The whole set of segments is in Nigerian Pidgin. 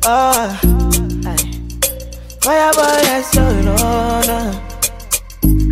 Ah, aye. Fireboy, yes, so you know, nah.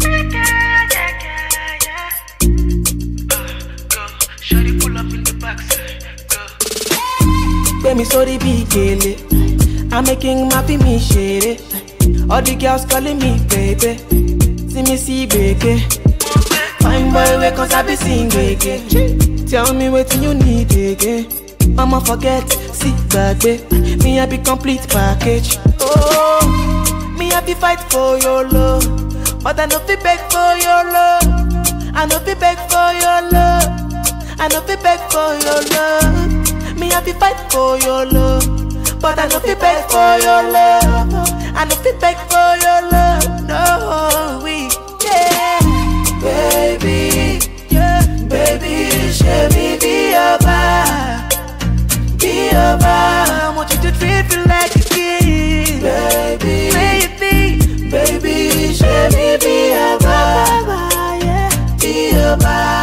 Shawty pull up in the backside. Go. Gbé mi sórí bí gèlè. I'm making my me shady. All the girls calling me baby. See me see gbege. Fine boy, wake cause I be sing gbege. Tell me what you need again. Mama forget, see gbagbe. Me I be complete package. Oh, me I be fight for your love. But I no fit beg for your love. I no fit beg for your love. I no fit beg for your love. Me I be fight for your love. But I no fit beg for your love. I no fit beg for your love. No, we yeah, baby, yeah, baby, should me be your bar, be your bar. I want you to treat me like a king, baby, baby, baby, should me be your bar, yeah, be your bar.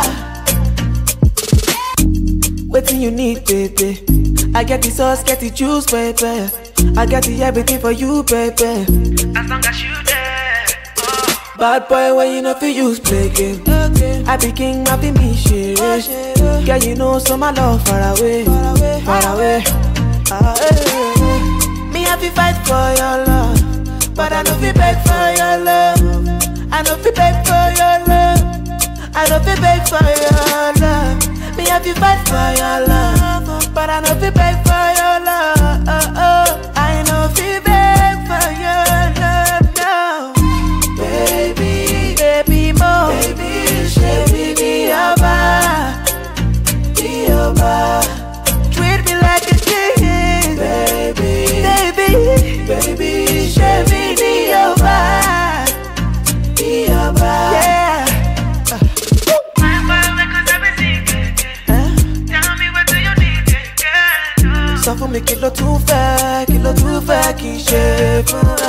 Waiting you need, baby. I get the sauce, get the juice, baby. I got the everything for you, baby. As long as you there. Oh. Bad boy, when you know fi use play game. I be king, I be me shit. Girl, you know so my love far away, far away. Ah, eh, eh. Me I fi fight for your love, but I know fi beg for your love. I know fi beg for your love. I know fi beg for your love. Me I fi fight for your love, but I know fi beg for your love. I know fi beg for your love now. Baby, baby mo Baby, baby, be your bar Be your bar Treat me like a king Baby, baby, baby, baby, be your bar Be your bar Yeah My boy, because I be singing. Huh? Tell me what do you need, girl? Sọ fún mi kí ló tún fẹ́, kí ló tún fẹ́ kí n ṣe fún ẹ.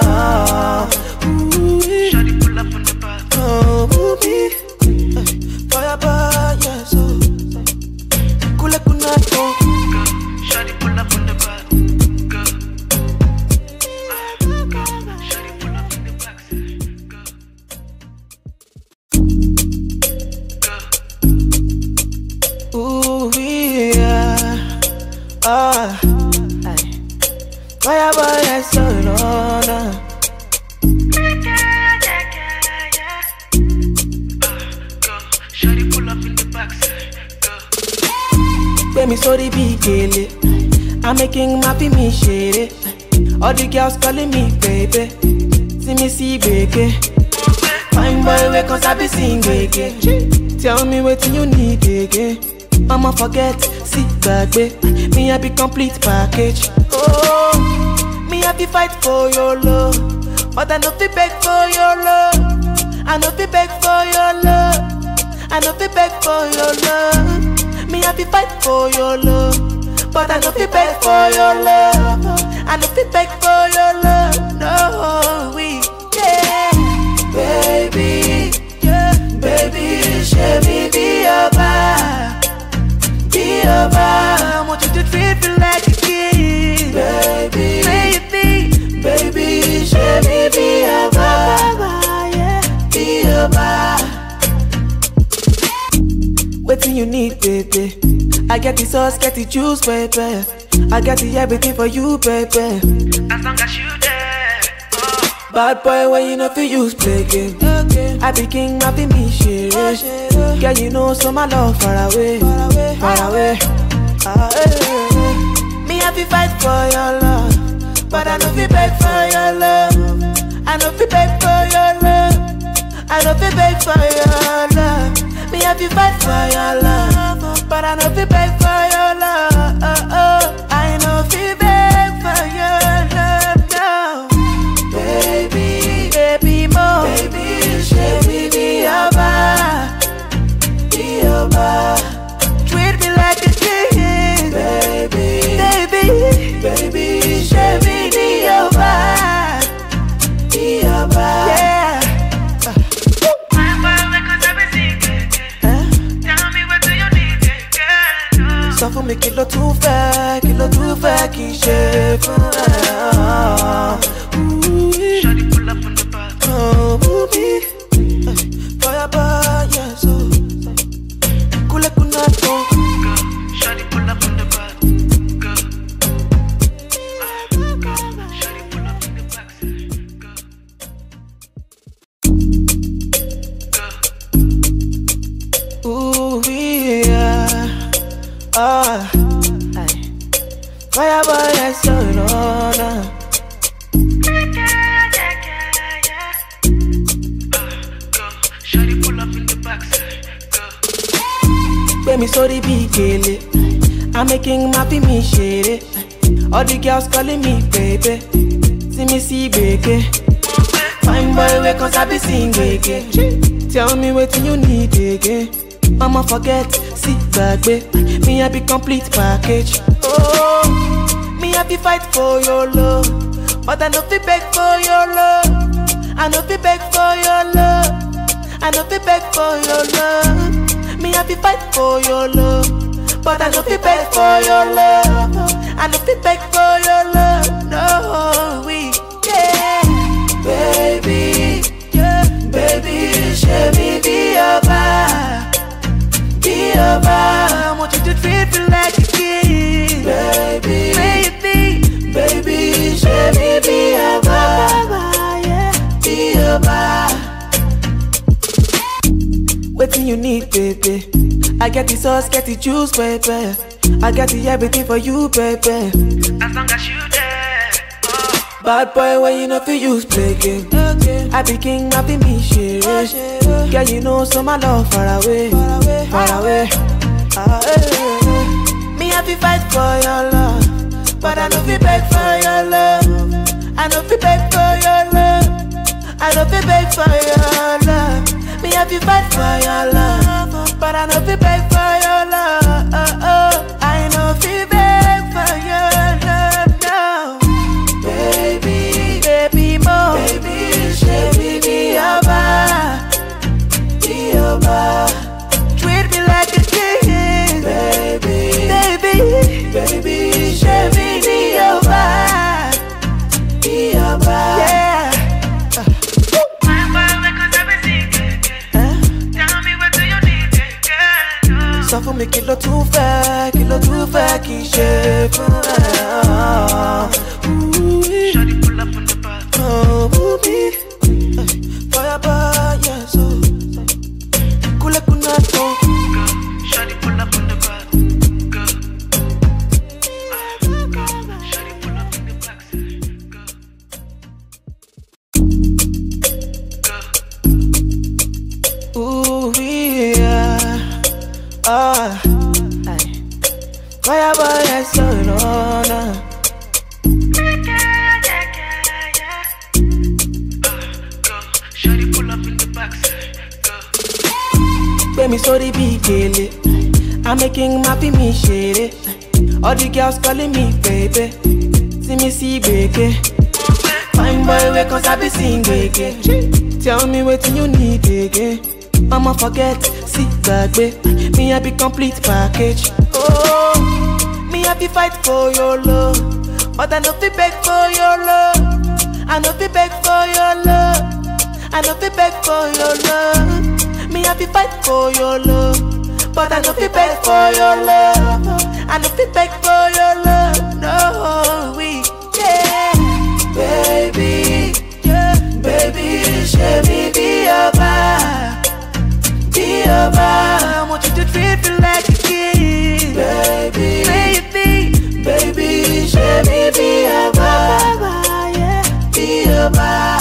Shawty pull up in the back. Oh, booby. Fire bar, yes, oh. Kule kuna, oh. Go. Shawty pull up in the back. Go. Ah, go. Shawty pull up in the backside. Go. Go. Ooh, yeah. Ah, aye. Fire boy, yes, so you know, nah. Go. Shawty pull up in the backside. Go. Gbé mi sórí bí gèlè. I'm making my me shady. All the girls calling me baby. See me see gbege. Fine boy, wake cause I be sing gbege. Tell me what you need again. Mama forget, see gbagbe. Me I be complete package. Oh, me I be fight for your love, but I no fit beg for your love. I no fit beg for your love. I no fit beg for your love. Me I be fight for your love, but I no fit beg for your love. I no fit beg for your love. No, we yeah, baby, yeah, baby, should me be your bar, be your bar. I want you to treat me like a king, baby, baby, baby, should me be your bar, yeah, be your bar. Waiting you need, baby. I get the sauce, get the juice, baby. I got the everything for you, baby. As long as you there. Oh. Bad boy, when you know fi use play game. I be king, I be me shit. Girl, you know so my love far away, far away. Ah, eh, eh, eh. Me I fi fight for your love, but I know fi beg for your love. I know fi beg for your love. I know fi beg for your love. Me I fi fight for your love, but I know fi beg for your love. I know fi beg for your love now. Baby, baby mo Baby, baby, be your bar Be your bar Treat me like a king Baby, baby, baby, baby, be your bar Be your bar Yeah My boy, because I be singing. Huh? Tell me what do you need, girl? Sọ fún mi kí ló tún fẹ́, kí ló tún fẹ́ kí n ṣe shape. Ah, ooh, Shawty pull up on the bar. oh, ooh, fire bar, yeah, so. Kule kunato, Go. Shawty pull up on the bar. Go. Ah, go. Shawty pull up in the backside. Go. Go. ooh, yeah. Ah, aye. Fire bar, yeah, so, no, no. Go. Shawty pull up in the backside. Go. Gbé mi sórí bí gèlè. I'm making my fi mi ṣeré. All the girls calling me baby. See me see gbèké. Fine boy wey kan sabi sing gbèké. Tell me wetin you need again. Mama forget, sí gbàgbé. Me I be complete package. Oh, me I be fight for your love. But I no fit beg for your love. I no fit beg for your love. I no fit beg for your love. Me I be fight for your love, but I no fit beg for your love. I no fit beg for your love. No, we yeah, baby, yeah, baby, show me be your bar, be your bar. I want you to treat me like a king, baby, baby, baby, show me be your bar, yeah, be your bar. Waiting you need, baby. I get the sauce, get the juice, baby. I got the everything for you, baby. As long as you there. Oh. Bad boy, when you know fi use play game. I be king, I be me shit. Girl, you know so my love far away, far away. Ah, eh, eh, eh. Me I fi fight for your love, but I know fi beg for your love. I know fi beg for your love. I know fi beg for your love. Me I fi fight for your love, but I know fi beg for your love. I know fi beg for your love now. Baby, baby, mo, baby, baby, be your bar, be your bar. Treat me like a king, baby, baby, baby, baby, be your bar, be your bar. Yeah. Fine boy, wake up every single day. Huh? Tell me what do you need, girl? sọ fún mi kí ló tún fẹ́ kí ló tún fẹ́ kí n ṣe fún ẹ. Shawty pull up on the bar. Fire bar, yeah, so. Kule kunato, Go. Shawty pull up on the bar. Go. Ah, go. Shawty pull up in the backside. Go. Go. ooh yeah, ah, aye. Fire bar, yeah, so no, no. Go. Shawty pull up in the backside. Go. Gbé mi sórí bí gèlè. I'm making my fi mi ṣeré. All the girls calling me baby. See me see gbèké. Fine boy wey kan sabi sing gbèké. Tell me wetin you need again. Mama forget, sí gbàgbé. Me I be complete package. Oh, me I be fight for your love. But I no fit beg for your love. I no fit beg for your love. I no fit beg for your love. Me I be fight for your love, but I no fit beg for your love. I no fit beg for your love. No, we yeah, baby, yeah, baby, show me be your bar, be your bar. I want you to treat me like a king, baby, baby, baby, show me be your bar, yeah, be your bar.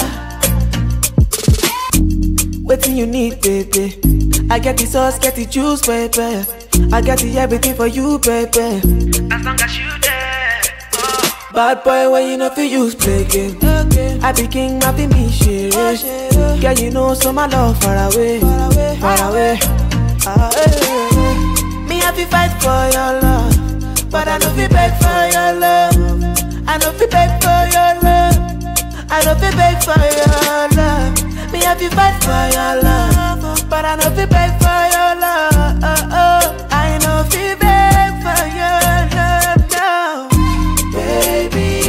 Waiting you need, baby. I get the sauce, get the juice, baby. I got the everything for you, baby. As long as you there. Oh. Bad boy, when you know fi use play game. I be king, I be me shit. Girl, you know so my love far away, far away. Ah, eh, eh, eh. Me I fi fight for your love, but I know fi beg for your love. I know fi beg for your love. I know fi beg for your love. Me I fi fight for your love, but I know fi beg for your love. I know fi beg for your love now, baby,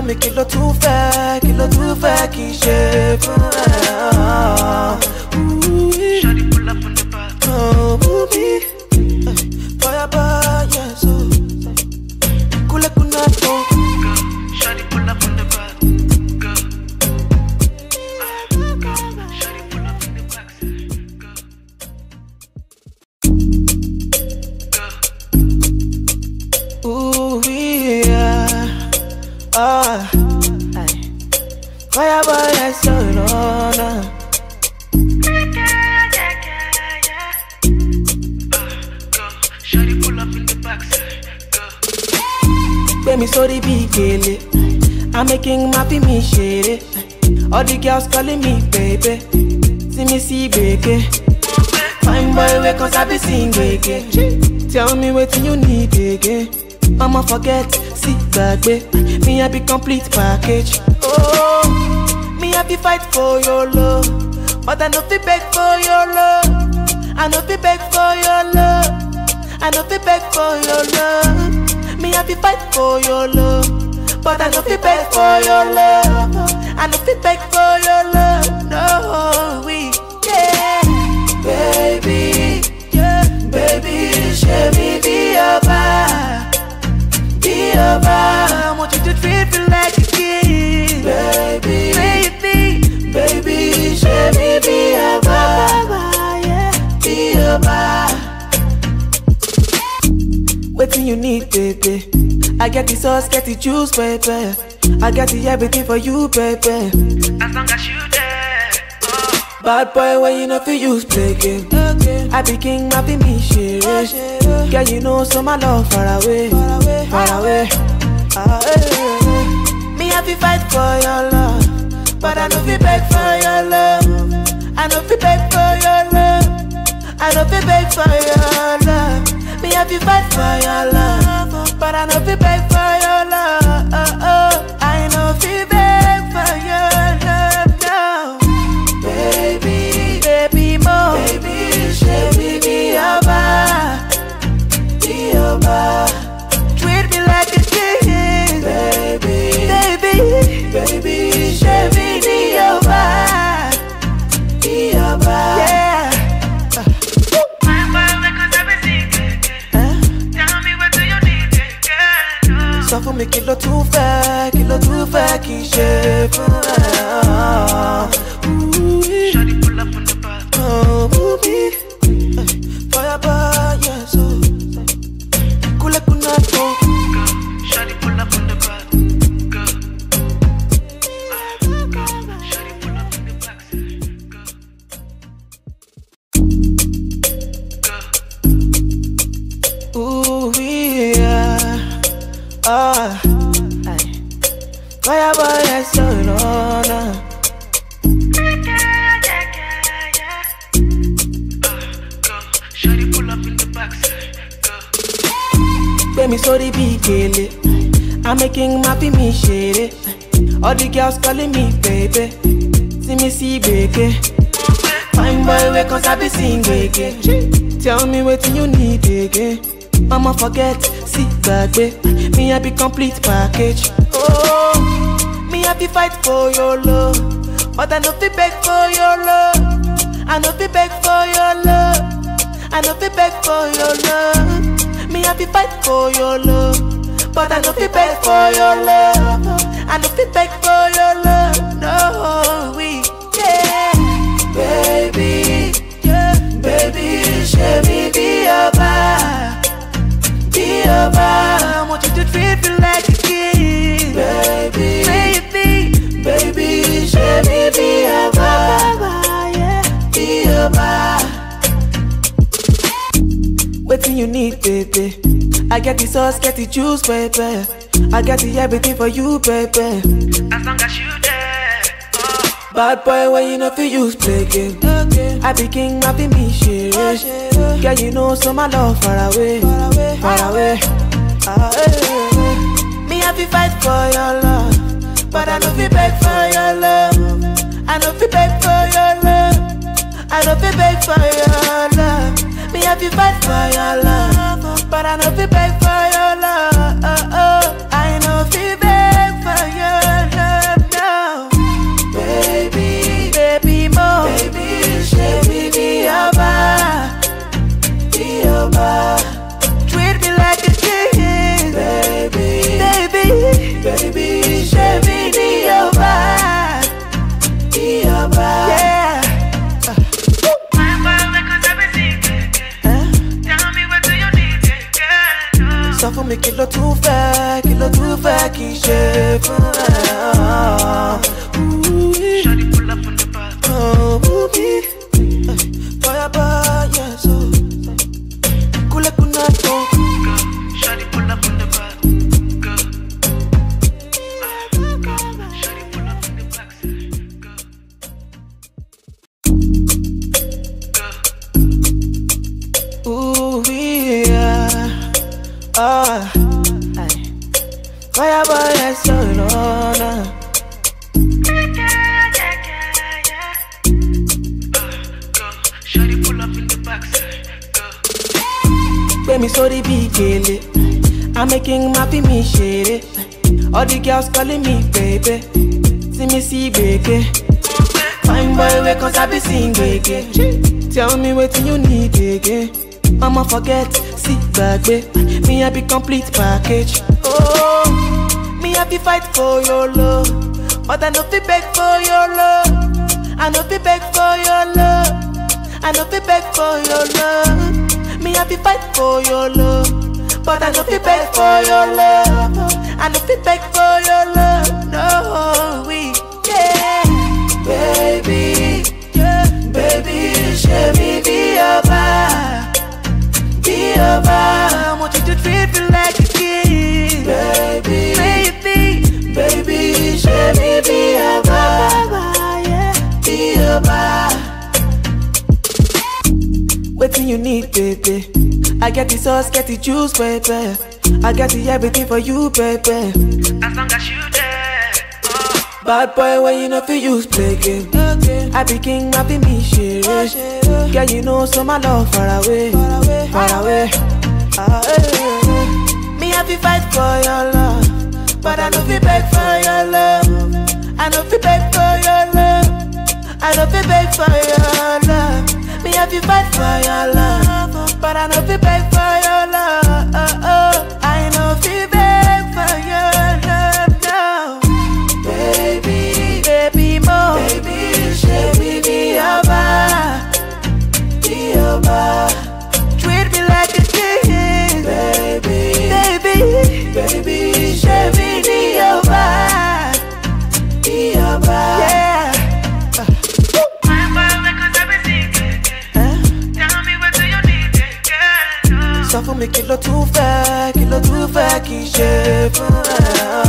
mi kí ló tún fẹ́ kí ló tún fẹ́ kí n ṣe fún ẹ. Shawty pull up on the bar. Oh, booby. Fire by, yes, oh. Kule kunato. Go. Shawty pull up on the bar. Go. Ah, go. Shawty pull up in the box. Go. Go. Ooh, yeah. Ah. Aye. Fire by, yes, oh, no, no. Go. Shawty pull up in the box. Go. Gbé mi sórí bí gèlè. I'm making my fi mi ṣeré. All the girls calling me baby. See me see gbèké. Fine boy wey kan sabi sing gbèké. Tell me wetin you need again. Mama forget, sí gbàgbé. Me I be complete package. Oh, me I be fight for your love. But I no fit beg for your love. I no fit beg for your love. I no fit beg for your love. Me I be fight for your love. But I no fit beg for your love. I no fit beg for your love. No, we yeah, baby, yeah, baby, show me be your bar, be your bar. I want you to treat me like a king, baby, baby, baby, show me be your bar, yeah, be your bar. Waiting you need, baby. I get the sauce, get the juice, baby. I get the everything for you, baby. As long as you there. Oh. Bad boy, when you know for use play game. I be king, I be me shit. Girl, you know so my love far away, far away, far away. Ah, eh, eh, eh. Me I be fight for your love, but I know fi beg for your love. I know fi beg for your love. I know fi beg for your love. Me I be fight for your love, but I know fi beg for your love. I know fi beg for your love now. Baby, baby mo Baby, ṣe mi bí ọba Bí ọba Treat me like a king Baby, baby, baby Ṣe mi bí ọba Bí ọba Yeah Fine boy, make us have a secret. Eh? Tell me what do you need, girl? No. Sọ fún mi kí ló tún fẹ́ Kí ló tún fẹ́ kí n ṣe fún ẹ Ooh, Shawty pull up on the bar. Oh, booby. Fire by, yes, oh. Kule kunato. Go. Shawty pull up on the bar. Go. Ah, go. Shawty pull up in the box. Go. Go. Ooh, yeah. Ah. Aye. Fire by, yes, oh, no, no. Go. Shawty pull up in the box. Go. Gbé mi sórí bí gèlè. I'm making my fi mi ṣeré. All the girls calling me baby. See me see gbèké. Fine boy wey kan sabi sing gbèké. Tell me wetin you need again. Mama forget, sí gbàgbé. Me I be complete package. Oh, me I be fight for your love. But I no fit beg for your love. I no fit beg for your love. I no fit beg for your love. Me I be fight for your love. But I no fit beg for your love. I no fit beg for your love. No, we yeah, baby, yeah, baby, show me be your bar, be your bar. I want you to treat me like a king, baby, baby, baby, show me be your bar, yeah, be your bar. Waiting you need, baby. I get the sauce, get the juice, baby. I get the everything for you, baby. As long as you there. Oh. Bad boy, when you know fi use play game. I be king, I be me shit. Girl, you know so my love far away, far away, far away. Ah, eh, eh, eh. Me I fi fight for your love, but I know fi beg for your love. I know fi beg for your love. I know fi beg for your love. Me I fi fight for your love, but I know fi beg for your love. I know fi beg for your me sorry bí gèlè. I'm making my fi mi ṣeré. All the girls calling me baby. See me see gbege. Fine boy wey cause I be sing gbege. Tell me wetin you need again. Mama forget, see gbagbe. Me I be complete package. Oh, me I be fight for your love. But I no fit beg for your love. I no fit beg for your love. I no fit beg for your love. Me I be fight for your love. But I no fit beg for your love. I no fit beg for your love. No, we yeah, baby, yeah, baby, show me be your vibe, be your vibe. I want you to treat me like a king, baby, baby, baby, show me be your vibe, yeah, be your vibe. Waiting you need, baby. I get the sauce, get the juice, baby. I got the everything for you, baby. As long as you there. Oh, Bad boy, when you know fi use play game. I be king, I be me shit. Girl, you know so my love far away, far away, far away. Ah, eh, eh, eh. Me have to fight for your love, but I know fi beg for your love. I know fi beg for your love. I know fi beg for your love. Me have to fight for your love, but I know fi beg for your love. I know fi beg for your love now. Baby, baby mo Baby, ṣe mi bí ọba Bí ọba Treat me like a king Baby, baby, baby Ṣe mi ní ọba Bí ọba Yeah fine boy wey cause I be sing gbege. Eh? Tell me what do you need, girl? Oh. Sọ fún mi kí ló tún fẹ́ Kí ló tún fẹ́ kí n ṣe fún ẹ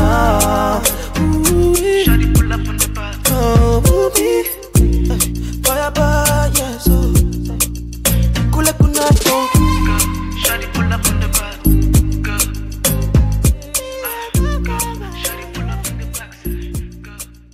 Ooh, Shawty pull up on the bus. Oh, booby. Fire boy, yes, oh. Kule kunato. Go. Shawty pull up on the bus. Go. Ah, go. Shawty pull up on the bus. Go.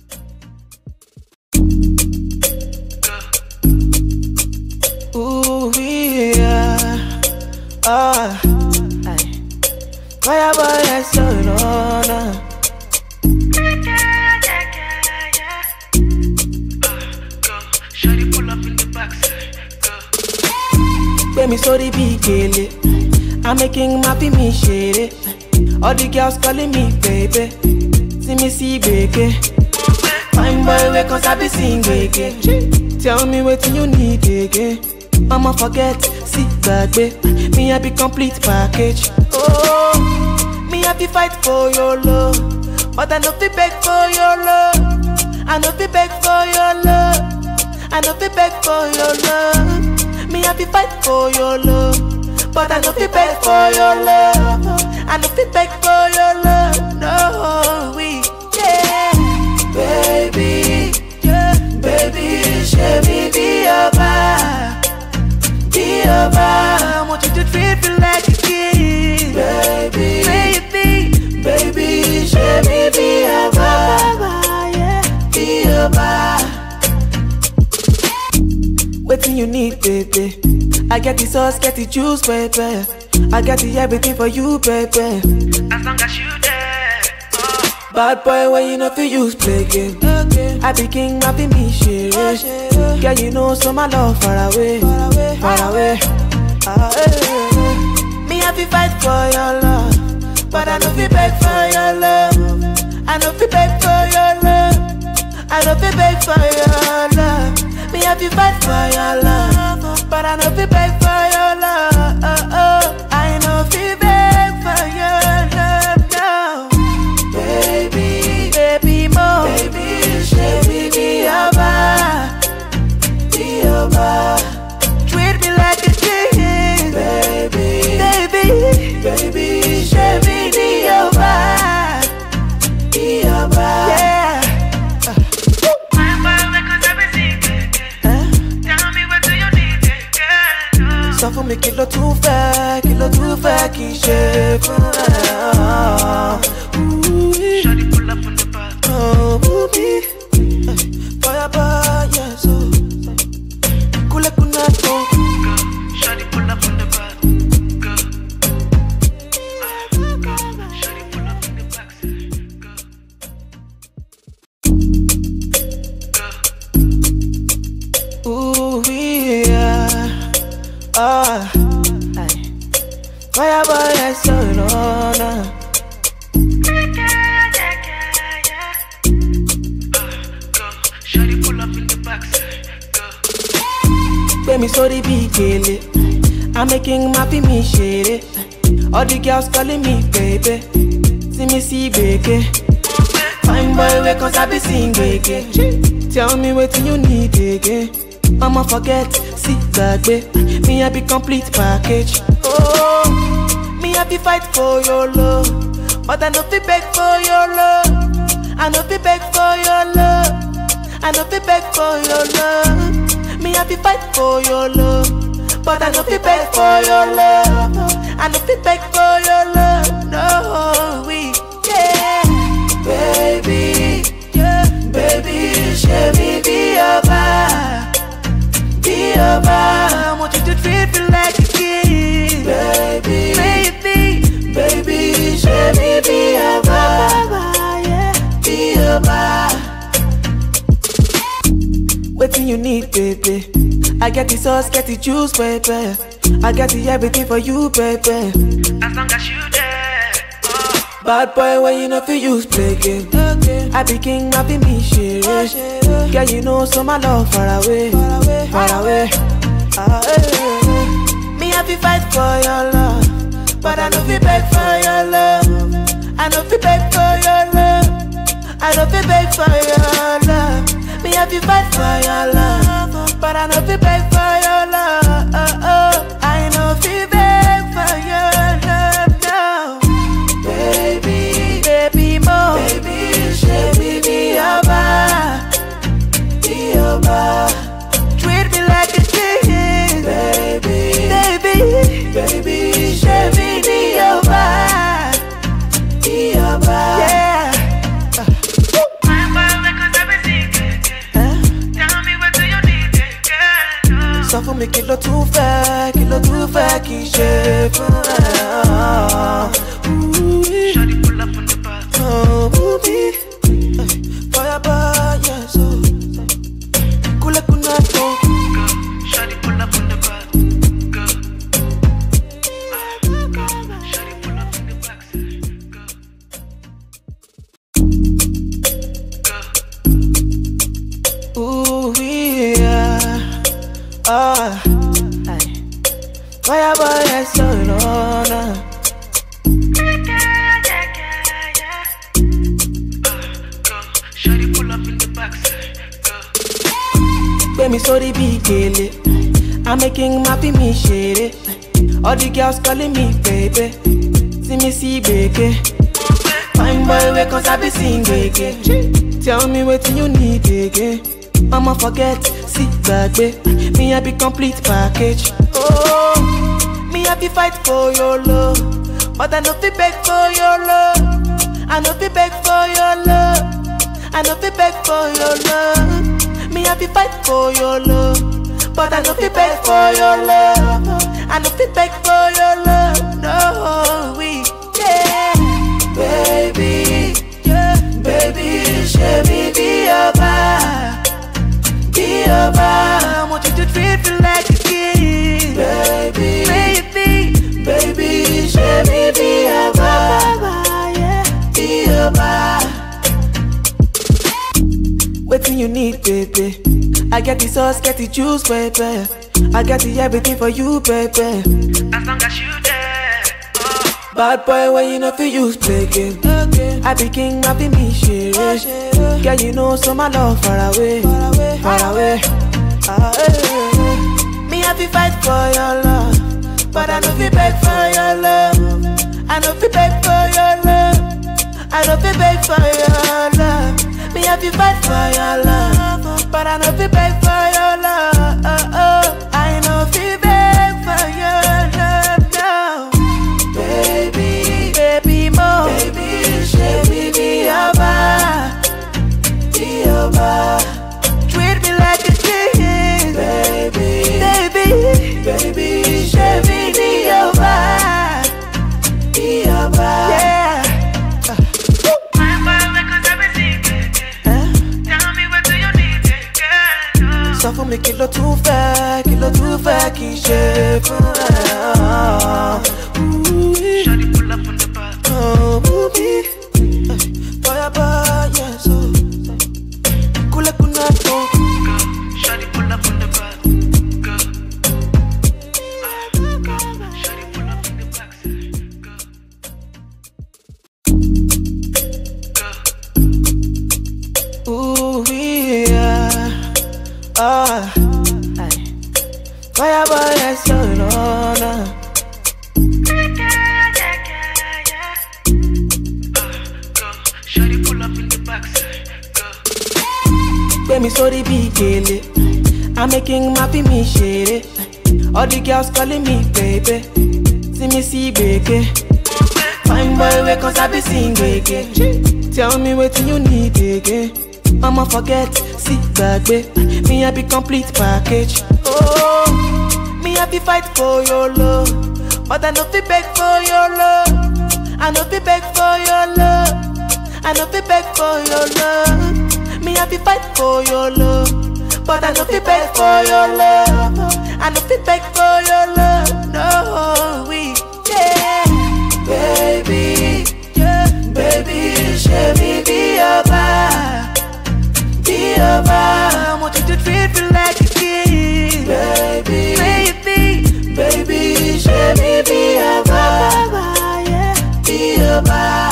Go. Ooh, yeah. Ah. Aye. Fire boy, yes, oh, no, no. Yeah, yeah, yeah, yeah. Ah, go. Shawty pull up in the backside. Go. Gbé mi sórí bí gèlè. I'm making my fi mi ṣeré. All the girls calling me baby. See me see gbege. Fine boy wey cause I be sing gbege. Tell me wetin you need again. Mama forget, see gbagbe. Me I be complete package. Oh, me I be fight for your love. But I no fit beg for your love. I no fit beg for your love. I no fit beg for your love. Me I be fight for your love. But I no fit beg for your love. I no fit beg for your love. No, we yeah, baby, yeah, baby, ṣe mi bí ọba, bí ọba. I want you to treat me like a king, baby, baby, baby, ṣe mi bí ọba, yeah, bí ọba. Waiting you need, baby. I get the sauce, get the juice, baby. I got the everything for you, baby. As long as you there. Oh, Bad boy, when you know fi use play game. I be king, I be me shit. Girl, you know so my love far away, far away, far away. Ah, eh, eh, eh. Me have to fight for your love, but I know fi beg for your love. I know fi beg for your love. I know fi beg for your love. Me have to fight for your love, but I know fi beg for your love. I know fi beg for your love now. Baby, baby mo Baby, ṣe mi bí ọba Bí ọba Treat me like a king Baby, baby, baby ṣe mi ní ọba Bí ọba Yeah fine boy wey cause I be sing gbege. Eh? Tell me what do you need, girl? Oh. Sọ fún mi kí ló tún fẹ́ Kí ló tún fẹ́ kí n ṣe fún ẹ Ooh, Shawty pull up on the bus. Oh, booby. Fire boy, yes, oh. Kule kunato. Go. Shawty pull up on the bus. Go. Ah, aye. Fireboy, yes, you know, nah. Go, shawty pull up in the backside. Go, Gbé mi sórí bí gèlè. I'm making my fi mi ṣeré. All the girls calling me baby. See me see gbèké. Fine boy wey cause I be sing gbèké. Tell me wetin you need again. Mama forget, see gbàgbé. Me I be complete package. Oh, me I be fight for your love. But I no fit beg for your love. I no fit beg for your love. I no fit beg for your love. Me I be fight for your love. But I no fit beg for your love. I no fit beg for your love. No, we yeah, baby, yeah, baby, share me be your vibe, be your vibe. I want you to treat me like a king, baby, baby, baby, share me be your vibe, yeah, be your vibe. Waiting you need, baby. I get the sauce, get the juice, baby. I got the everything for you, baby. as long as you there. Oh, Bad boy, when you know fi use play game. I be king, I be me shit. Girl, you know so my love far away, far away, far away. Ah, eh, eh. Me I be fight for your love, but I know fi beg for your love. I know fi beg for your love. I know fi beg for your love. Me I be fight for your love, but I know fi beg for your love. I know fi beg for your love now. Baby, baby mo Baby, baby, be your vibe Be your vibe Treat me like a king Baby, baby, baby, baby, be your vibe Be your vibe Yeah fine boy, because I be singing. Huh? Tell me what do you need, girl? Sọ fún mi kí ló tún fẹ́, kí ló tún fẹ́ kí n ṣe fún ẹ. Ooh, Shawty pull up in the back. Oh, booby. Fireboy, yes, oh. Kule kunato. Go, shawty pull up in the back. Go, Ah, go, shawty pull up in the backside. Go, go. Ooh, yeah. Ah, aye. Fireboy, yes, oh, no, no. Go, shawty pull up in the backside. Go, Gbé mi sórí bí gèlè. I'm making my fi mi ṣeré. All the girls calling me baby. See me see gbèké. Fine boy wey cause I be sing gbèké. Tell me wetin you need again. Mama forget, see gbàgbé. Me I be complete package. Oh, me I be fight for your love. But I no fit beg for your love. I no fit beg for your love. I no fit beg for your love. Me I be fight for your love. But I no fit beg for your love. I no fit beg for your love. No, we yeah, baby, yeah, baby, share me be your vibe, be your vibe. I want you to treat me like a king, baby, baby, baby, share me be your vibe, yeah, be your vibe. Waiting you need, baby. I get the sauce, get the juice, baby. I got the everything for you, baby. As long as you there. Oh, Bad boy, when you know fi use play game. I be king, I be me shit. Girl, you know so my love far away, far away, far away. Ah, eh, eh. Me I be fight for your love, but I no fi beg for your love. I no fi beg for your love. I no fi beg for your love. Me I be fight for your love, but I no fi beg for your love. I no fi beg for your love now. Baby, baby mo Baby, baby, be your vibe Be your vibe Treat me like a king Baby, baby, baby, baby, be your vibe Be your vibe Yeah fine boy, because I be singing. Huh? Tell me what do you need, girl? Sọ fún mi kí ló tún fẹ́, kí ló tún tún fẹ́ kí n ṣe fún ẹ? Shawty pull up on the bus. Oh, booby. Fire boy, yes. oh. Kule kuna to. Go. Shawty pull up on the bus. Go. Uh, go. Shawty pull up in the box. Go. Go. Ooh, yeah. Ah. Aye. Fire boy, yes, oh, no, no. Go. Shawty pull up in the box. Go. Gbé mi sórí bí gèlè. I'm making my fi mi ṣeré. All the girls calling me baby. See me see gbèké. Fine boy wey kan sabi sing gbèké. Tell me wetin you need again. Mama forget, sí gbàgbé. Me I be complete package. Oh, me I be fight for your love. But I no fit beg for your love. I no fit beg for your love. I no fit beg for your love. Me I be fight for your love, but I no fit beg for your love. I no fit beg for your love. No, we yeah, baby, yeah, baby, show me be your bar, be your bar. I want you to treat me like a king, baby, baby, baby, show me be your bar, yeah, be your bar.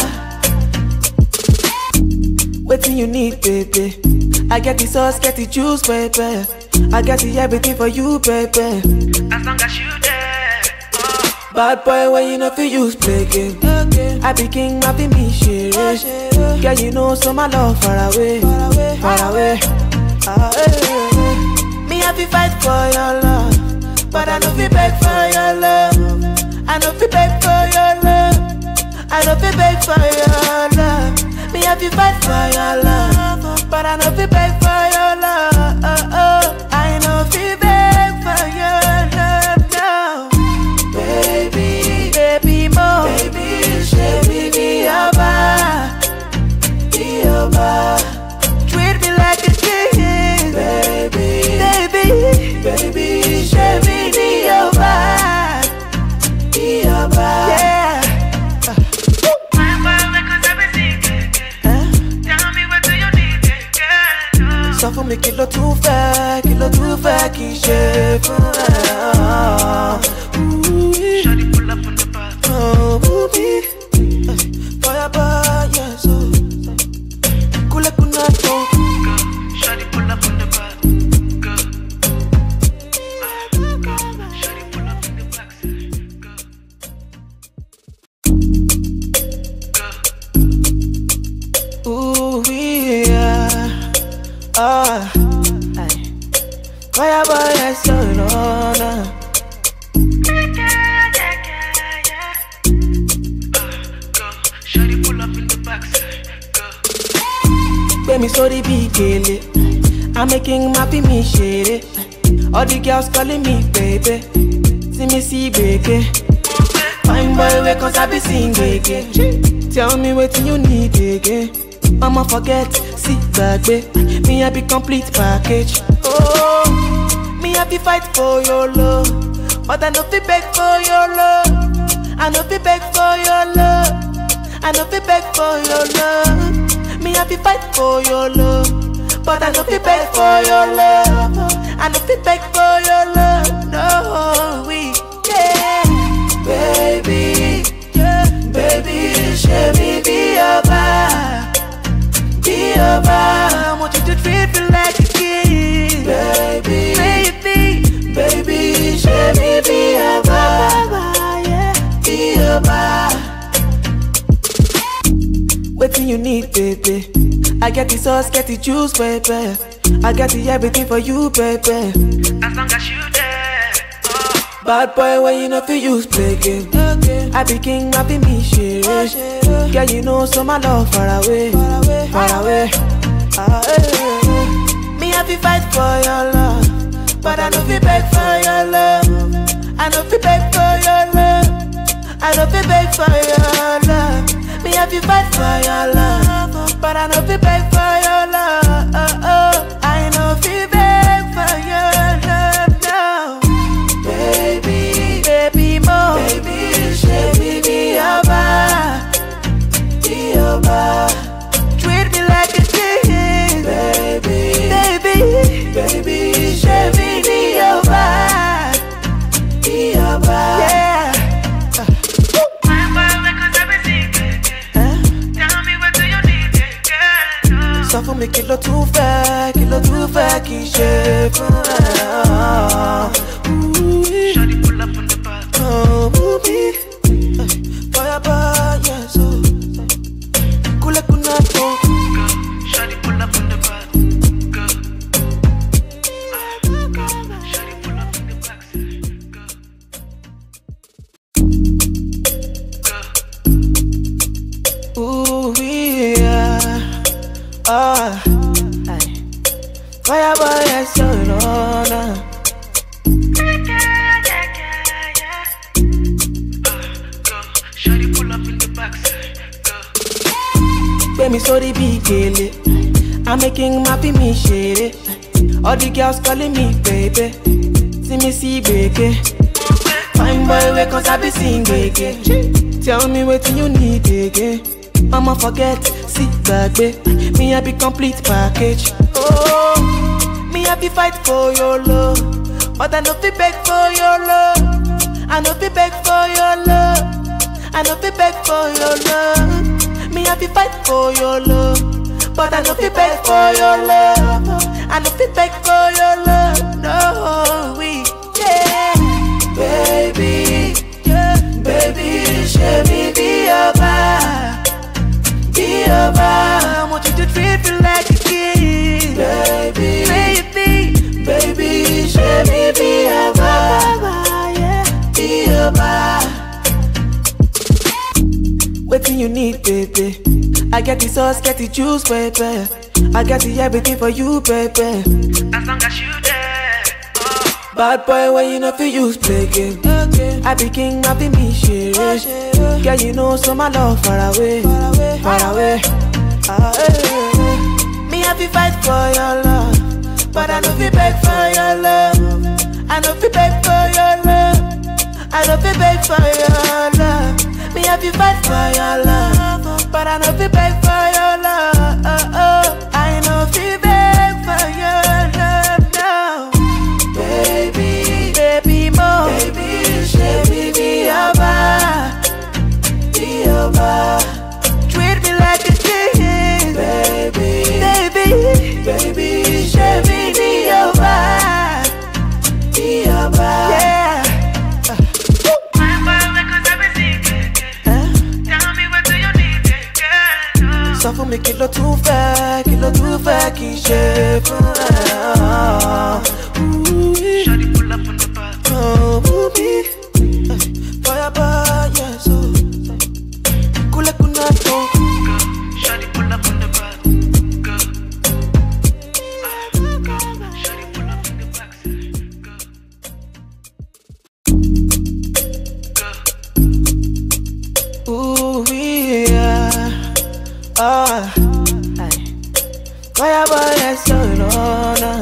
Waiting you need, baby. I get the sauce, get the juice, baby. I got the everything for you, baby. As long as you there. Oh. Bad boy, when you know fi use play game. I be king, I be me shit. Girl, you know so my love far away, far away. Ah, eh, eh. Me I fi fight for your love, but I know fi beg for your love. I know fi beg for your love. I know fi beg for your love. Me I fi fight for your love, but I know fi beg for your love. I know fi beg for your love now. Baby, baby mo, baby, baby be your bar, be your bar. Treat me like a king, baby, baby, baby, baby be your bar, be your bar. Yeah. My boy, make us have a secret. Huh? Tell me what do you need, girl? sọ fún mi kí ló tún fẹ́ kí ló tún fẹ́ kí n ṣe fún ẹ. Shawty pull up on the bus. Oh, booby. Fire boy, yes. oh. Kule kuna to. Go. Shawty pull up on the bus. Go. Uh, go. Shawty pull up in the box. Go. Go. Ooh, yeah. Ah. Aye. Fire boy, yes, oh, no, no. Go. Shawty pull up in the box. Go. Gbé mi sórí bí gèlè. I'm making my fi mi ṣeré. All the girls calling me baby. See me see gbèké. Fine boy wey kan sabi sing gbèké. Tell me wetin you need again. Mama forget, sí gbàgbé. Me I be complete package. Oh, me I be fight for your love. But I no fit beg for your love. I no fit beg for your love. I no fit beg for your love. Me I be fight for your love, but I no fit beg for your love. I no fit beg for your love. No, we yeah, baby, yeah, baby, show me be your bar, be your bar. I want you to treat me like a king, baby, baby, baby, show me be your bar, yeah, be your bar. Waiting you need, baby. I get the sauce, get the juice, baby. I got the everything for you, baby. As long as you there. Oh. Bad boy, when you know fi use play game. I be king, I be me shit. Girl, you know so my love far away, far away. Ah, eh, eh. Me I fi fight for your love, but I no fi beg for your love. I no fi beg for your love. I no fi beg for your love. Me I fi fight for your love, but I no fi beg for your love. I no fi beg for your love now. fún mi kí ló tún fẹ́ kí ló tún fẹ́ kí n ṣe fún ẹ. Shawty pull up on the bus. Oh, booby. Fire boy, yes. oh. Kule kuna to. Go. Shawty pull up on the bus. Go. Uh, go. Shawty pull up in the box. Go. Go. Ooh, yeah. Ah. Aye. Fire boy, yes, oh, no, no. Go. Shawty pull up in the box. Go. Gbé mi sórí bí gèlè. I'm making my me ṣeré. All the girls calling me baby. See me see gbèké. Fine boy wey cause I be sing gbèké. Tell me wetin you need again. Mama forget, see gbàgbé. Me I be complete package. Oh, me I be fight for your love. But I no fit beg for your love. I no fit beg for your love. I no fit beg for your love. Me I be fight for your love, but I no fit beg for your love. I no fit beg for your love. No, we yeah, baby, yeah, baby, show me be your vibe, be your vibe. I want you to treat me like a kid, baby, baby, baby, show me be your vibe, yeah, be your vibe. Waiting you need, baby. I get the sauce, get the juice, baby. I got the everything for you, baby. As long as you there. Oh. Bad boy, when you know fi use play game. I be king, I be me shit. Girl, you know so my love far away, far away. Ah, eh, eh. Me I be fight for your love, but I know fi beg for your love. I know fi beg for your love. I know fi beg for your love. Me I be fight for your love, but I know fi beg for your love. I know fi beg for your love now. Baby, baby mo Baby, baby, be your vibe Be your vibe Treat me like a king Baby, baby, baby, baby, be your vibe Be your vibe Yeah Fine boy, because I be singing. Huh? Tell me what do you need, girl? Sọ fún mi kí ló tún fẹ́, kí ló tún fẹ́ kí n ṣe fún ẹ. Shawty pull up on the bus. Oh, booby. Fire boy, yes, oh. Kule kuna to. Go. Shawty pull up on the bus. Go. Uh, go. Shawty pull up in the box. Go. Go. Ooh, yeah. Ah. Aye. Fire boy, yes, so no, no.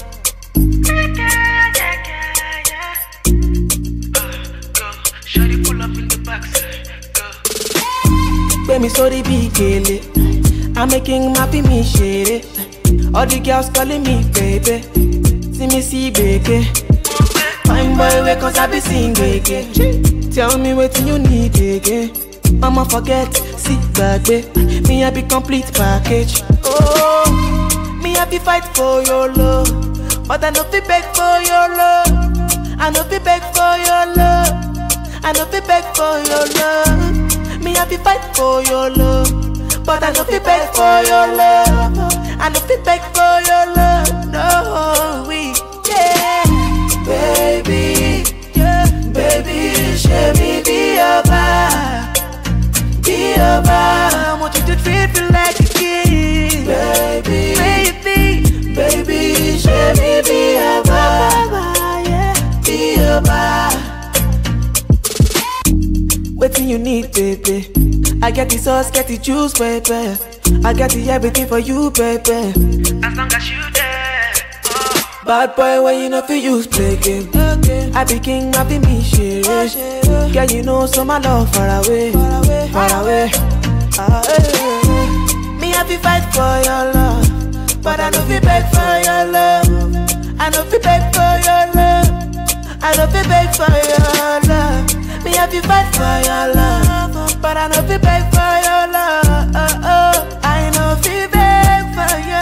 Go. Shawty pull up in the box. Go. Gbé mi sórí bí gèlè. I'm making my me ṣeré. All the girls calling me baby. See me see gbèké. Fine boy, wey cause I be sing gbèké. Tell me wetin you need again. Mama forget, see gbàgbé. Me I be complete package. Oh, me I be fight for your love. But I no fit beg for your love. I no fit beg for your love. I no fit beg for your love. Me I be fight for your love. But I no fit beg for your love. I no fit beg for your love. No, we yeah, baby, yeah, baby, show me be your vibe, be your vibe. I want you to treat me like a kid, baby, baby, baby, show me be your vibe, yeah, be your vibe. Waiting you need, baby. I get the sauce, get the juice, baby. I got the everything for you, baby. As long as you there. Oh. Bad boy, when you know fi use play game. I be king, I be me shit. Girl, you know so my love far away, far away. Ah, eh, eh. Me I be fight for your love, but I know fi beg for your love. I know fi beg for your love. I know fi beg for your love. Me I be fight for your love, but I know fi beg for your love. I know fi beg for your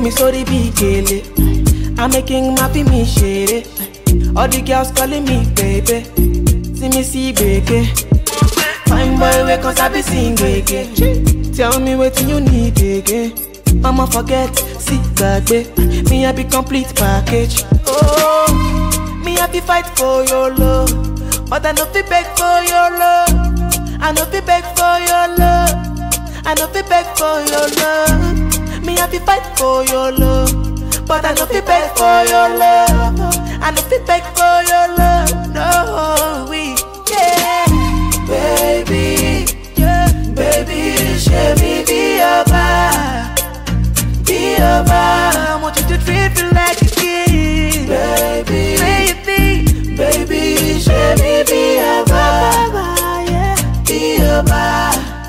me sorry bí gèlè. I'm making my fi mi ṣeré. All the girls calling me baby. See me see gbèké. Fine boy wey cause I be sing gbèké. Tell me wetin you need again. Mama forget, see gbàgbé. Me I be complete package. Oh, me I be fight for your love. But I no fit beg for your love. I no fit beg for your love. I no fit beg for your love. Me I be fight for your love. But I no fit beg for your love. I no fit beg for your love. No, we yeah, baby, yeah, baby, show me be your bar, be your bar. I want you to treat me like a king, baby, baby, baby, show me be your bar, yeah, be your bar.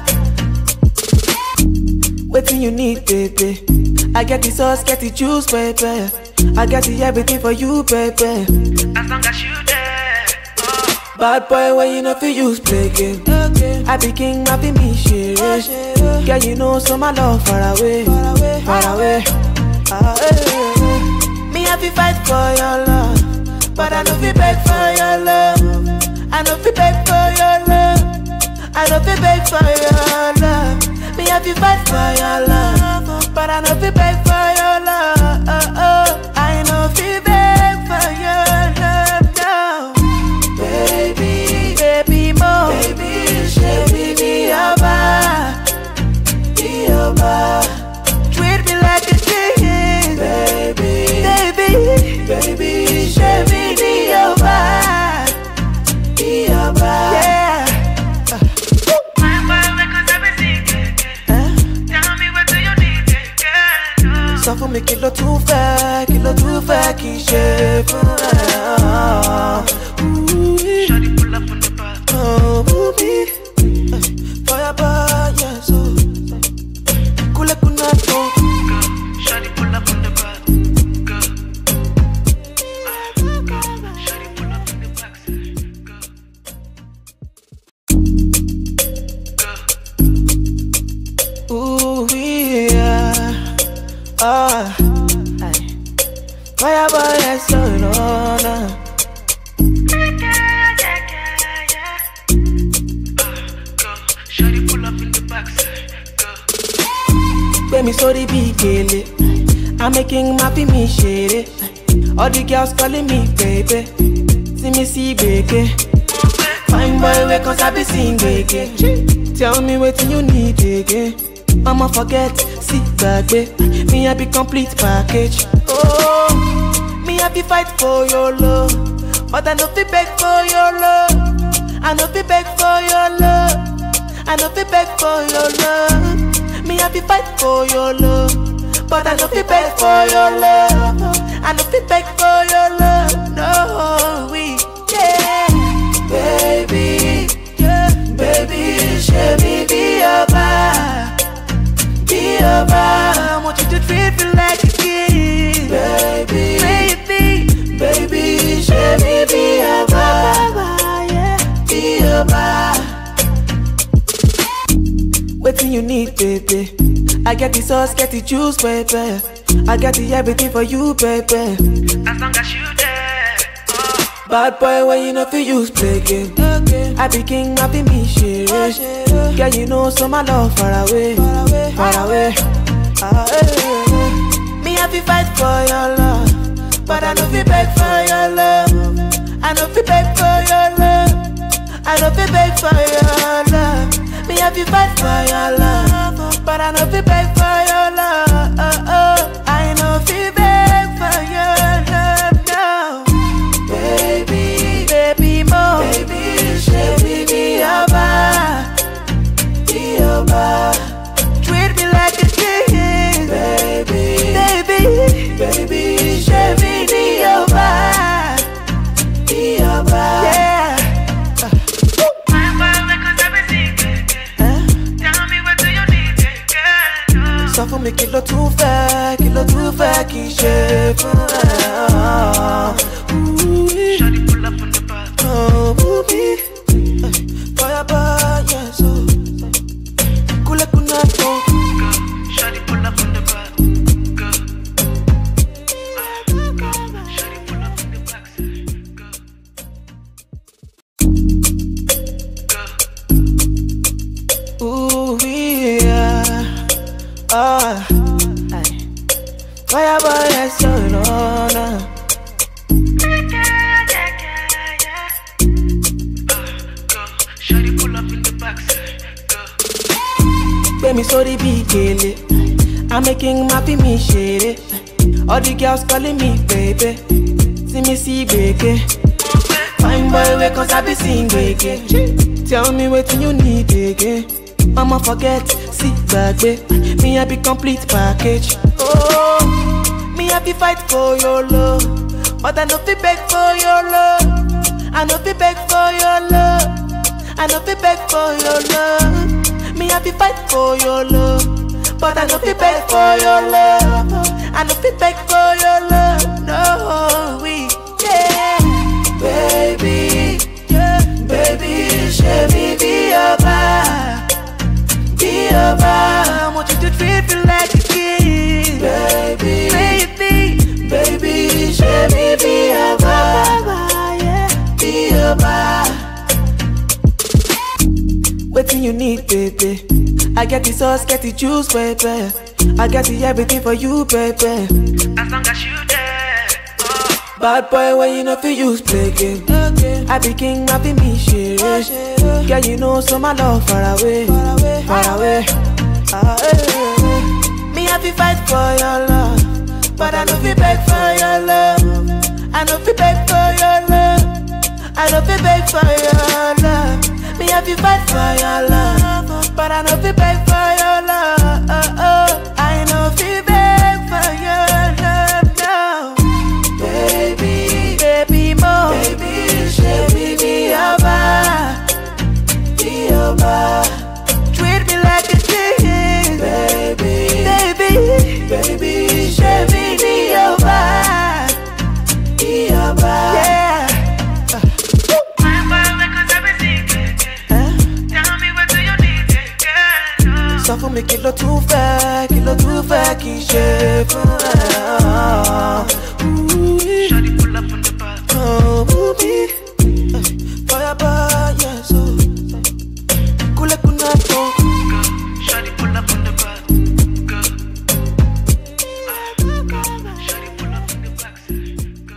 Waiting you need, baby. I get the sauce, get the juice, baby. I got the everything for you, baby. As long as you there. Oh, Bad boy, when you know fi use play game. I be king, I be me shit. Girl, you know so my love far away, far away, far away. Ah, eh, eh, eh. Me I fi fight for your love, but I know fi beg for your love. I know fi beg for your love. I know fi beg for your love. Me I fi fight for your love, but I know fi beg for your love. I know fi beg for your love now. Baby, baby, mo, baby, baby, be your bar, be your bar. Treat me like a king, baby, baby, baby, baby, be your bar, be your bar. Yeah. fine boy, wey cause I be sing gbèké. Huh? Tell me what do you need, girl? sọ fún mi kí ló tún fẹ́ kí ló tún fẹ́ kí n ṣe fún ẹ. Shawty pull up on the bar. Oh, booby. Fire bar, yes, oh. Kule kuna to. Go. Shawty pull up on the bar. Go. Ah, go. Shawty pull up in the backside. Go. Go. Ooh, yeah. Ah. Aye. Fire bar, yes, oh, no, no. Yeah, yeah, yeah, yeah. Ah, go. Shawty pull up in the backside. Go. Gbé mi sórí bí gèlè. I'm making my fi mi ṣeré. All the girls calling me baby. See me see gbèké. Fine boy wey cause I be sing gbèké. Tell me wetin you need again. Mama forget, see gbàgbé. Me I be complete package. Oh, me I be fight for your love. But I no fit beg for your love. I no fit beg for your love. I no fit beg for your love. Me I be fight for your love. But I no fit beg for your love. I no fit beg for your love. No, we yeah, baby, yeah, baby, show me be your bar, be your bar. I want you to treat me like a king, baby, baby, baby, show me be your bar, yeah, be your bar. Waiting you need, baby. I get the sauce, get the juice, baby. I got the everything for you, baby. As long as you there. Oh, Bad boy, when you know fi use play game. I be king, I be me shit. Girl, you know so my love far away, far away. Ah, eh, eh, eh. Me I fi fight for your love, but I know fi beg for your love. I know fi beg for your love. I know fi beg for your love. Me I fi fight for your love, but I know fi beg for your love. I know fi beg for your love now. Baby, baby, mo, baby, baby, be your bar, be your bar. Treat me like a king, baby, baby, baby, baby, be your bar, be your bar. Yeah. fine boy, wey cause I be sing gbèké. Huh? Tell me what do you need, girl? me sorry bí kele. I'm making happy me share All the girls calling me baby. See me see gbege. Fine boy wake cause I be sing gbege. Tell me what you need again. Mama forget, see gbagbe. Me I be complete package. Oh, me I be fight for your love, but I no fit beg for your love. I no fit beg for your love. I no fit beg for your love. Me I be fight for your love, but I no fit beg for your love. I no fit beg for your love. No, we yeah, baby, yeah, baby, show me be your vibe, be your vibe. I want you to treat me like a king, baby, baby, baby, show me be your vibe, yeah, be your vibe. Waiting you need, baby. I get the sauce, get the juice, baby. I get the everything for you, baby. As long as you there. Oh, Bad boy, when you know fi use play game. I be king, I be me shit. Girl, you know so my love far away, far away. Ah, eh, eh. Me I fi fight for your love, but I know fi beg for your love. I know fi beg for your love. I know fi beg for your love. Me I fi fight for your love, but I know fi beg for your love. I know fi beg for your love now. Baby, baby mo Baby, baby, be your vibe Be your vibe Treat me like a king Baby, baby, baby, baby, be your vibe Be your vibe Yeah fine boy wake cause I be sing gbege. Huh? Tell me what do you need, girl? Sọ fún mi kí ló tún fẹ́, kí ló tún fẹ́ kí n ṣe fún ẹ. Ooh, Shawty pull up on the bar. Oh, booby. Fire by, yes, oh. Kule kunato. Go. Shawty pull up on the bar. Go. Ah, go. Shawty pull up on the box. Go.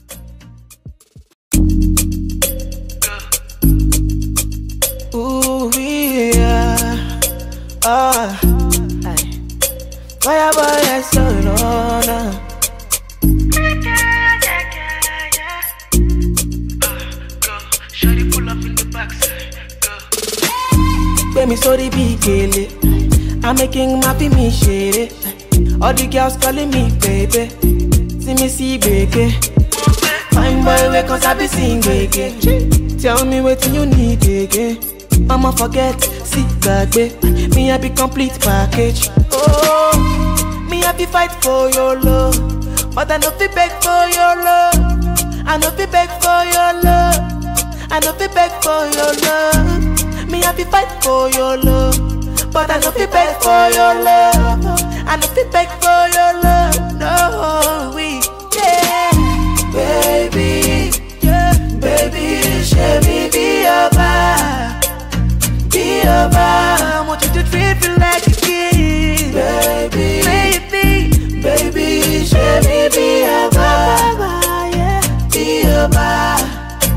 Go. Ooh, yeah. Ah. Aye. Fire by, yes, oh, no, no. Yeah, yeah, yeah, yeah. Ah, go. Shawty pull up in the box. Go. Gbé mi sórí bí gèlè. I'm making happy me share All the girls calling me baby. See me see gbege. Fine boy, wake cause I be sing gbege. Tell me what you need again. Mama forget, see gbagbe. Me I be complete package. Oh, me I be fight for your love, but I no fit beg for your love. I no fit beg for your love. I no fit beg for your love. Me I be fight for your love, but I no fit beg for your love. I no fit beg for your love. No, we yeah, baby, yeah, baby, show me be your vibe, be your vibe. I want you to treat me like a king, baby, baby, baby, show me be your vibe, yeah, be your vibe.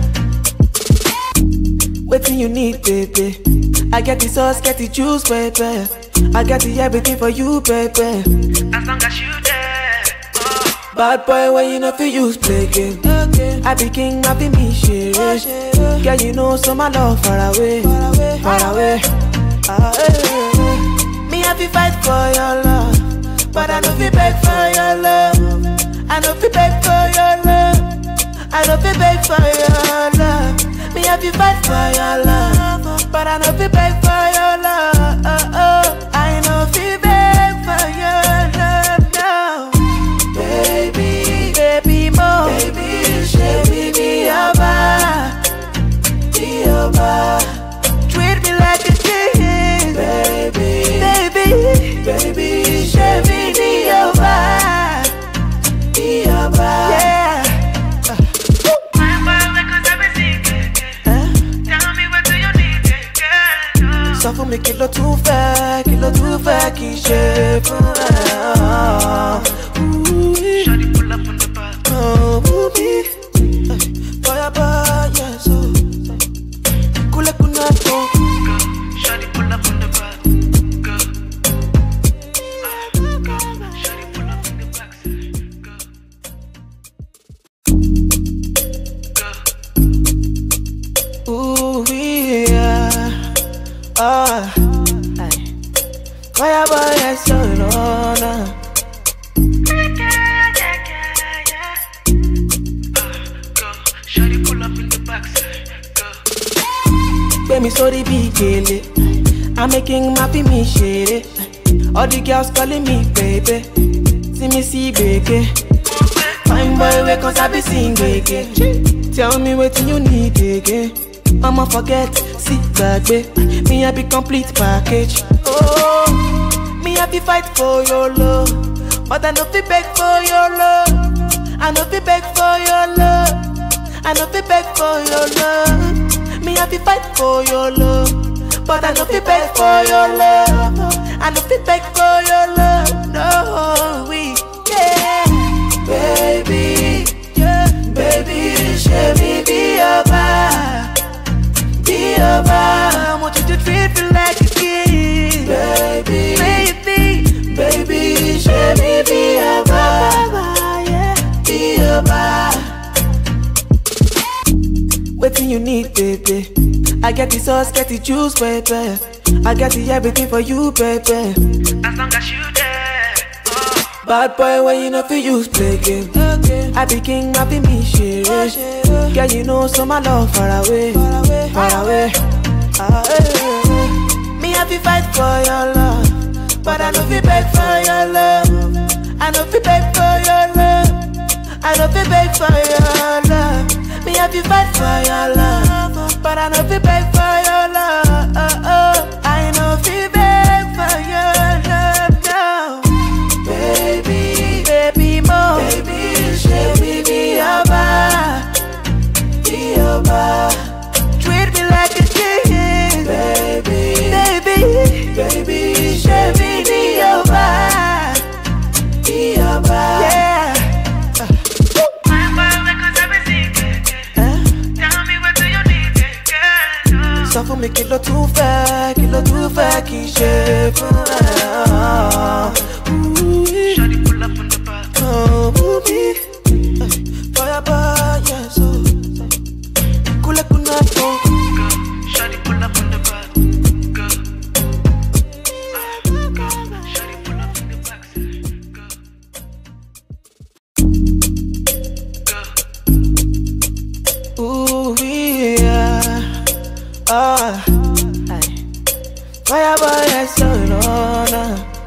Waiting you need, baby. I get the sauce, get the juice, baby. I get the everything for you, baby. As long as you there. Oh, Bad boy, when you know fi use play game. I be king, I be me shit. Girl, you know so my love far away, far away. Ah, eh, eh, eh. Me I fi fight for your love, but I know fi beg for your love. I know fi beg for your love. I know fi beg for your love. Me I fi fight for your love, but I know fi beg for your love. I know fi beg for your love now. Baby, baby mo Baby, baby, be your vibe Be your vibe Treat me like a king Baby, baby, baby, baby, be your vibe Be your vibe Yeah fine boy wake cause I be sing gbege. Huh? Tell me what do you need, girl? Sọ fún mi kí ló tún fẹ́, kí ló tún fẹ́ kí n ṣe fún ẹ. Ooh, Shawty pull up on the bar. Oh, booby. Fire by, yes, oh. Kule kunato. Go. Shawty pull up on the bar. Go. Ooh, yeah. Ah. Aye. Fire boy, yes, you know, nah. Shawty pull up in the backside. Go. Gbé mi sórí bí gèlè. I'm making happy me shady. All the girls calling me baby. See me see gbege. Fine boy, wake cause I be sing gbege. Tell me what you need again. I'ma forget, see gbàgbé. Me I be complete package. Oh, me I be fight for your love. But I no fit beg for your love. I no fit beg for your love. I no fit beg for your love. Me I be fight for your love. But I no fit beg for your love. I no fit beg for your love. No, we yeah, baby, yeah, baby, show me be your vibe, be your vibe. I want you to treat me like a king, baby, baby, baby, show me be your vibe, yeah, be your vibe. Waiting you need, baby. I get the sauce, get the juice, baby. I got the everything for you, baby. As long as you there. Oh. Bad boy, when you know fi use play game. I be king, I be me shit. Girl, you know so my love far away, far away, far away. Ah, eh, eh, eh. Me I fi fight for your love, but I know fi beg for your love. I know fi beg for your love. I know fi beg for your love. Me I fi fight for your love, but I know fi beg for your love. I know fi beg for your love now. Baby, baby, mo, baby, should we be your bar? Be your bar. Treat me like a king, baby, baby, baby, should we be your bar? Be your bar, yeah. Fine boy, wake cause I be singing. Huh? Tell me what do you need, girl? sọ fún mi kí ló tún fẹ́ kí ló tún fẹ́ kí n ṣe fún ẹ. Shawty pull up in the back. Oh, me. Fire by, yes, oh. Kule kuna to. Go. Shawty pull up in the back. Go. Ah, go. Shawty pull up in the backside. Go. Go. Ooh, yeah. Ah. Aye. Fire by, yes, oh, no, no.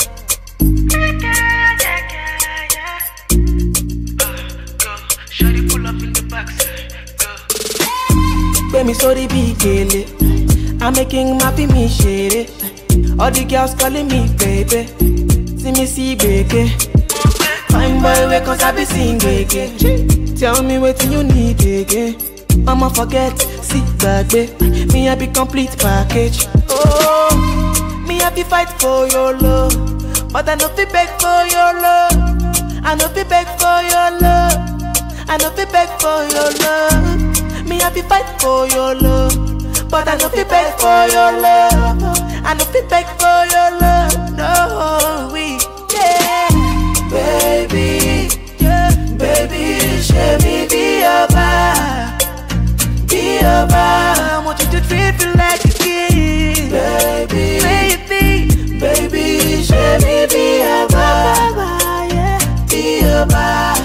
Go. Shawty pull up in the backside. Go. Gbé mi sórí bí gèlè. I'm making happy me shady. All the girls calling me baby. See me see gbege. Fine boy, wake cause I be sing gbege. Tell me what you need again. I'ma forget, see gbàgbé. Me I be complete package. Oh, me I be fight for your love. But I no fit beg for your love. I no fit beg for your love. I no fit beg for your love. Me I be fight for your love. But I no fit beg for your love. I no fit beg for your love. No, we yeah, baby, yeah, baby, show me be your vibe, be your vibe. I want you to treat me like a king, baby, baby, baby, show me be your vibe, yeah, be your vibe.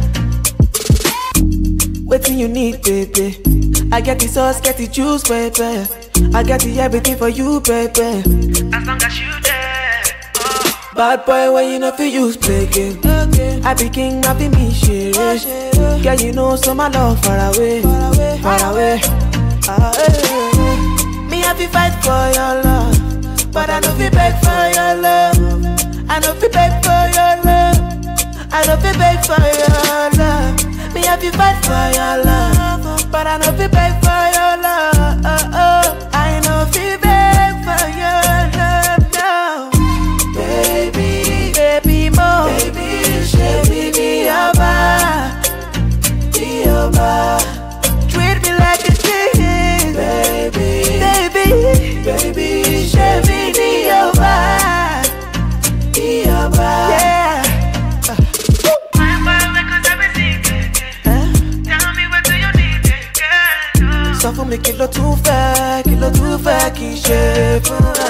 Waiting you need, baby. I get the sauce, get the juice, baby. I got the everything for you, baby. As long as you there. Oh. Bad boy, when you know fi use play game. I be king, I be me shit. Girl, you know so my love far away, far away, far away. Ah, eh, eh, eh. Me I fi fight for your love, but I know fi beg for your love. I know fi beg for your love. I know fi beg for your love. Me I fi fight for your love, but I know fi beg for your love. I know fi beg for your love now. Baby, baby, mo, baby, should we be your bar? Be your bar. Treat me like a king, baby, baby, baby, should we be your bar? Be your bar, yeah. Fine boy, wake cause I be singing. Huh? Tell me what do you need, girl? Sọ fún mi kí ló fẹ́ kí ló tún fẹ́ kí n ṣe fún ẹ.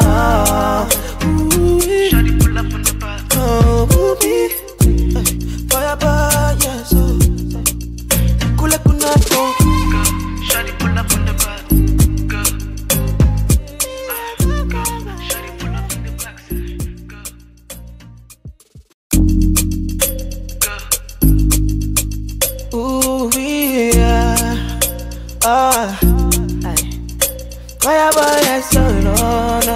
Ooh, Shawty pull up on the bus. Oh, booby. Fire boy, yes. oh. Kule kunato. Go. Shawty pull up on the bus. Go. Uh, go. Shawty pull up in the box. Go. Go. Ooh, yeah. Ah. Aye. Fire boy, yes, oh, no, no.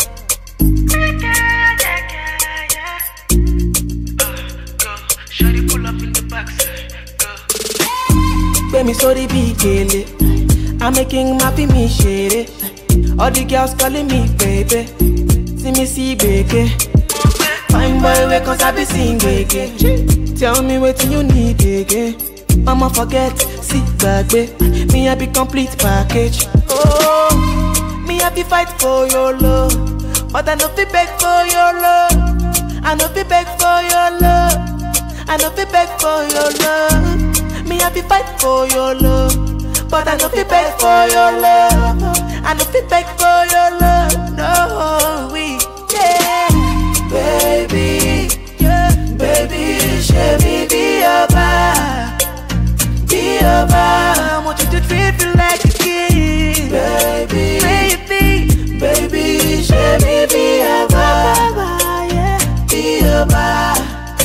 Go. Shawty pull up in the box. Go. Gbé mi sórí bí gèlè. I'm making my fi mi ṣeré. All the girls calling me baby. See me see gbèké. Fine boy wey cause I be sing gbèké. Tell me wetin you need again. Mama forget, see gbàgbé. Me I be complete package. Oh, me I be fight for your love. But I no fit beg for your love. I no fit beg for your love. I no fit beg for your love. Me I be fight for your love. But I no fit beg for your love. I no fit beg for your love. No, we yeah, baby, yeah, baby, show me be your vibe, be your vibe. I want you to treat me like a king, baby, baby, baby, show me be your vibe, yeah, be your vibe.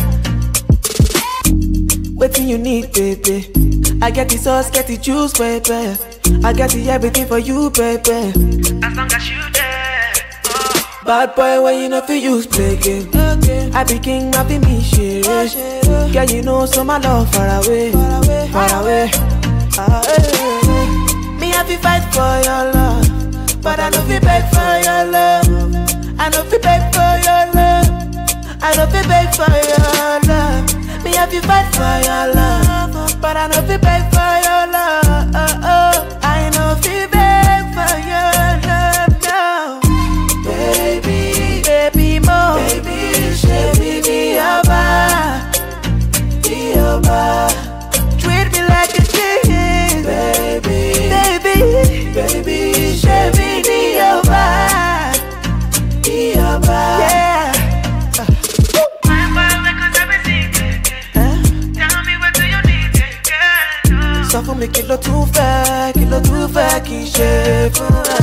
Waiting you need, baby. I get the sauce, get the juice, baby. I got the everything for you, baby. As long as you there. Oh. Bad boy, when you know fi use play game. I be king, I be me shit. Girl, you know so my love far away, far away, far away. Ah, eh, eh. Me have to fight for your love, but I know fi beg for your love. I know fi beg for your love. I know fi beg for your love. Me have to fight for your love, but I know fi beg for your love. I know fi beg for your love now. Baby, baby mo, baby, baby, be your vibe, be your vibe. Treat me like a king, baby, baby, baby, baby, be your vibe, be your vibe. Yeah. Fine boy, wake up, I be singing. Huh? Tell me what do you need, girl? sọ fún mi kí ló tún fẹ́ kí ló tún fẹ́ kí n ṣe fún ẹ.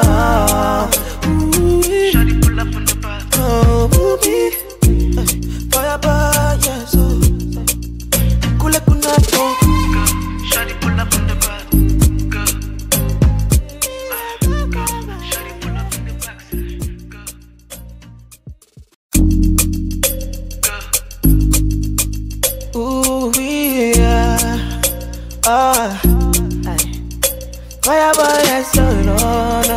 Shawty pull up on the bus. Oh, booby. Fire boy, yes, oh. Kule kunato. Go. Shawty pull up on the bus. Go. Uh, go. Shawty pull up in the box. Go. Go. Ooh, yeah. Ah. Aye. Fire boy, yes, oh, no, no.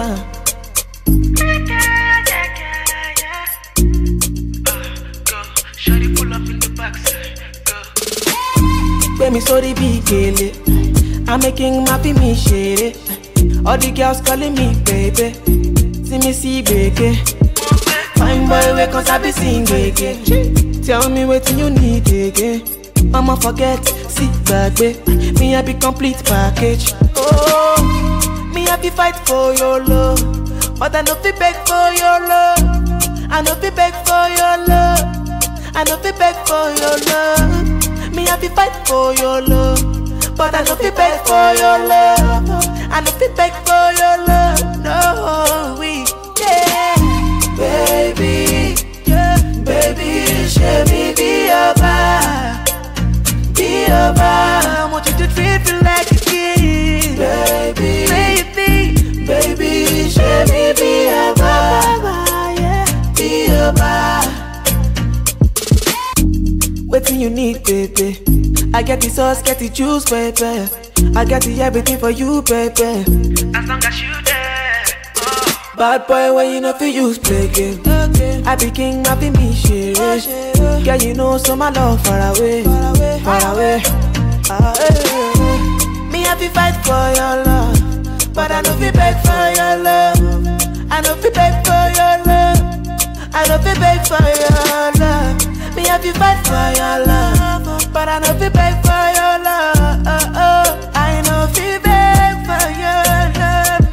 Go. Shawty pull up in the box. Go. Gbé mi sórí bí gèlè. I'm making my fi mi ṣeré. All the girls calling me baby. See me see gbèké. Fine boy wey cause I be sing gbèké. Tell me wetin you need again. Mama forget, see gbàgbé. Me I be complete package. Oh, me I be fight for your love. But I no fit beg for your love. I no fit beg for your love. I no fit beg for your love. Me I be fight for your love. But I no fit beg for your love. I no fit beg for your love. No, we yeah, baby, yeah, baby, show me be your vibe, be your vibe. I want you to treat me like a king, baby, baby, baby, show me be your vibe, yeah, be your vibe. Waiting you need, baby. I get the sauce, get the juice, baby. I got the everything for you, baby. As long as you there. Oh. Bad boy, when you know fi use play game. I be king, I be me shit. Girl, you know so my love far away, far away, far away. Ah, eh, eh. Me have to fight for your love, but I know fi beg for your love. I know fi beg for your love. I know fi beg for your love. Me have to fight for your love, but I know fi beg for your love. I know fi beg for your love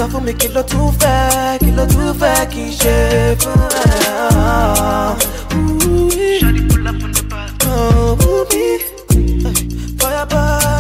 sọ fún mi kí ló tún fẹ́ kí ló tún fẹ́ kí n ṣe fún ẹ. Ooh, Shawty pull up on the bus. oh, ooh, me. For your body.